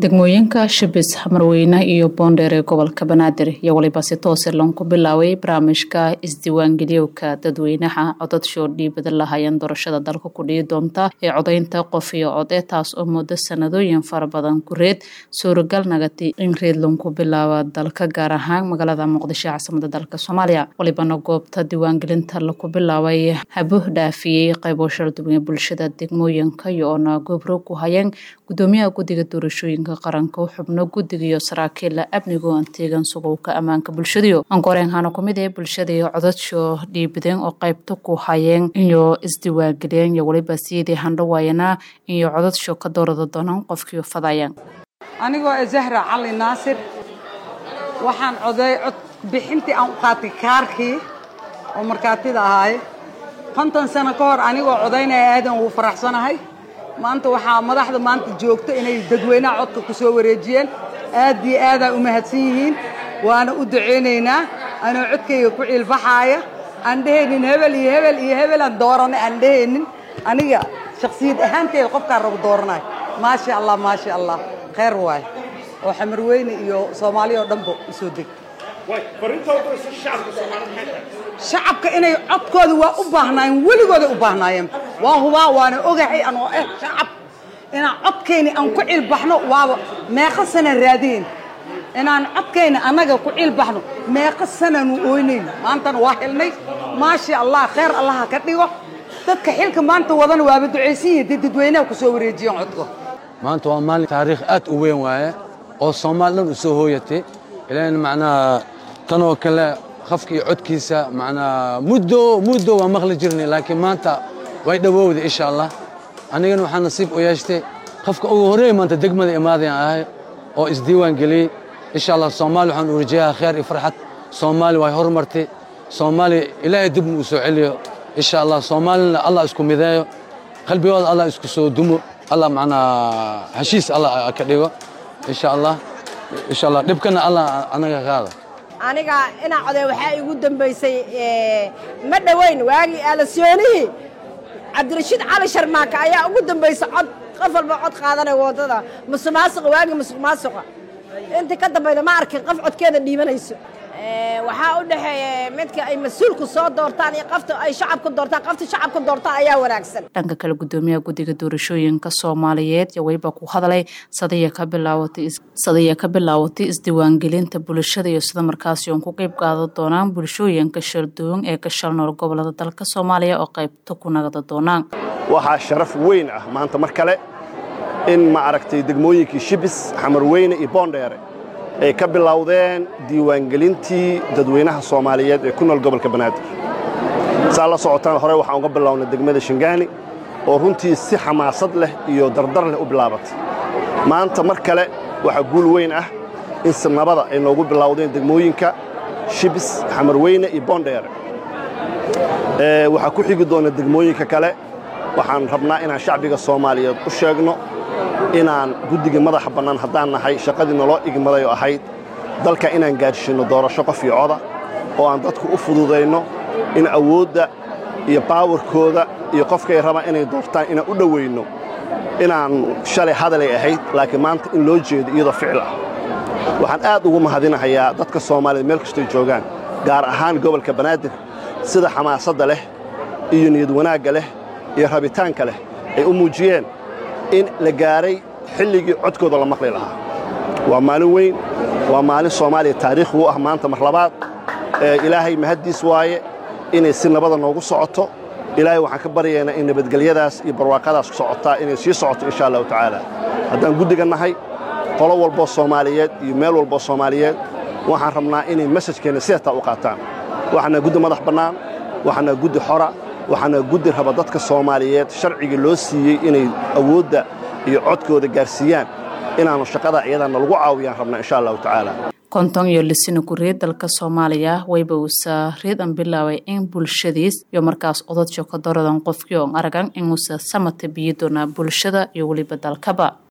degmooyinka shibis hamarweyne iyo boondheer ee gobolka banaadir iyo waliba si toose loonku bilaabay barnaamijka isdiiwaangeliyowka dadweynaha codadshow dhiibada lahayeen doorashada dalka ku dhihi doonta ee codaynta qof iyo code taas oo muddo sanadooyin fara badan ku reed suuragal nagati in reed loonku bilaaba dalka gaar ahaan magaalada muqdisho caasimada dalka soomaaliya walibana goobta diiwaangelinta laku bilaabay habuh dhaafiyey qaybo sharduwan ee bulshada degmooyinka iyo oona goobro ku hayeen gudoomiyaha guddiga doorashooyinka qaranka xubno guddiga iyo saraakiilla amnigo anteegan sugowka ammaanka bulshadiyo ankoreenhana kumid ee bulshada iyo codadsho dhiibadeen oo qaybta ku hayeen iyo isdiiwaangeliyeen iyo waliba siyadii handhawaayana iyo codadsho ka doorada doonaan qofkii fadayaan anigoo zahra cali naasir waxaan coday cod bixintii aan u qaatay kaarkii oo markaatida ahaay konton sano ka hor anigoo codaynaya aadan ugu faraxsanahay maanta waxaa madaxda maanta joogto inay dadweynaha codka ku soo wareejiyeen aad iyo aadaa u mahadsan yihiin waana u ducaynaynaa anoo codkayga ku ciilbaxaaya aan dhehaynin hebel iyo hebel iyo hebelaan dooranay aan dhehaynin aniga shaksiyad ahaanteeda qofkaan rabo dooranayo maasha allah maasha allah khayr waaye oo xamarweyne iyo soomaaliya oo dhanba u soo deg shacabka inay codkooda waa u baahnaayeen weligooday u baahnaayeen waa hubaa waana ogahay anoo eh shacab inaan codkayna aan ku cilbaxno waaba meeqa sana raadeen inaan codkayna annaga ku cilbaxno meeqa sananu oynayn maantana waa helnay maasha allah khayr allaha ka dhigo dadka xilka maanta wadana waaba ducaysan yihiin dee dadweynaha ku soo wareejiyeen codka maanta waa maalin taariikh aad u weyn waaye oo soomaali dhan u soo hooyatay ilan macnaha tanoo kale qofka iyo codkiisa macnaa muddo muddo waa maqli jirnay laakiin maanta way dhowowday insha allah anigana waxaa nasiib u yeeshtay qofka ugu horreeya maanta degmada imaadayan ahay oo isdiiwaan geliyey insha allah soomaali waxaan u rajayaha kheer iyo farxad soomaali way horumartay soomaali ilaahay dibna uu soo celiyo insha allah soomaalina allah isku mideeyo qalbigooda allah isku soo dumo allah macnaa heshiis allah ka dhigo insha allah insha allah dhibkana allah anaga qaada aniga inaa coday waxaa igu dambaysay ma dhoweyn waagii aalasoonihii cabdirashiid cali sharmaaka ayaa ugu dambaysa cod qof walba cod qaadanaya waddada musuq maasuqa waagii musuq maasuqa intii ka dambayda ma arkin qof codkeeda dhiibanayso waxaa u dhexeeya midka ay mas-uulku soo doortaan iyo qofta ay shacabka doortaan qofta shacabka doortaan ayaa wanaagsan dhanka kale gudoomiyaha guddiga doorashooyinka soomaaliyeed iyo weliba ku hadlay sadaya ka bilaawatay sadaya ka bilaawatay isdiiwaangelinta bulshada iyo sida markaasi uun ku qeyb qaadan doonaan bulshooyinka sharduwan ee ka shalnool gobolada dalka soomaaliya oo qaybta ku nagada doonaan waxaa sharaf weyn ah maanta mar kale in ma aragtay degmooyinkii shibis xamarweyne iyo boondheere ay ka bilowdeen diiwaangelintii dadweynaha soomaaliyeed ee ku nool gobolka banaadir saa la socotaan hore waxaan uga bilownay degmada shingaani oo runtii si xamaasad leh iyo dardar leh u bilaabatay maanta mar kale waxaa guul weyn ah in sinabada ay noogu bilowdeen degmooyinka shibis xamarweyne iyo boondheere waxaa ku xigi doona degmooyinka kale waxaan rabnaa inaan shacbiga soomaaliyeed u sheegno inaan guddiga madaxa bannaan haddaan nahay shaqadii naloo igmaday oo ahayd dalka inaan gaadhsiinno doorasho qof iyo coda oo aan dadku u fududayno in awoodda iyo baawarkooda iyo qofkay rabaan inay doortaan inaan u dhowayno inaan shalay hadalay ahayd laakiin maanta in loo jeedo iyadoo ficil ah waxaan aad ugu mahadinahayaa dadka soomaaliyeed meel kastoy joogaan gaar ahaan gobolka banaadir sida xamaasadda leh iyo niyad wanaagga leh iyo rabitaanka leh ay u muujiyeen in la gaaray xilligii codkooda la maqli lahaa waa maalin weyn waa maalin soomaaliya taariikh u ah maanta mar labaad ilaahay mahaddiis waaye inay si nabada noogu socoto ilaahay waxaan ka baryaynaa in nabadgelyadaas iyo barwaaqadaas socotaa inay sii socoto insha allahu tacaala haddaan guddiga nahay qolo walboo soomaaliyeed iyo meel walboo soomaaliyeed waxaan rabnaa inay mesajkeenna sidataa u qaataan waxaana guddi madax bannaan waxaana guddi xora waxaana guddi raba dadka soomaaliyeed sharcigii loo siiyey inay awoodda iyo codkooda gaarsiiyaan inaannu shaqada iyadaana lagu caawiyaan rabnaa insha allahu tacaala konton iyo lisina ku-reed dalka soomaaliya wayba uusa reedan bilaabay in bulshadiis iyo markaas odadsho ka daradan qofkii oon aragan inuusa samata biyi doonaa bulshada iyo weliba dalkaba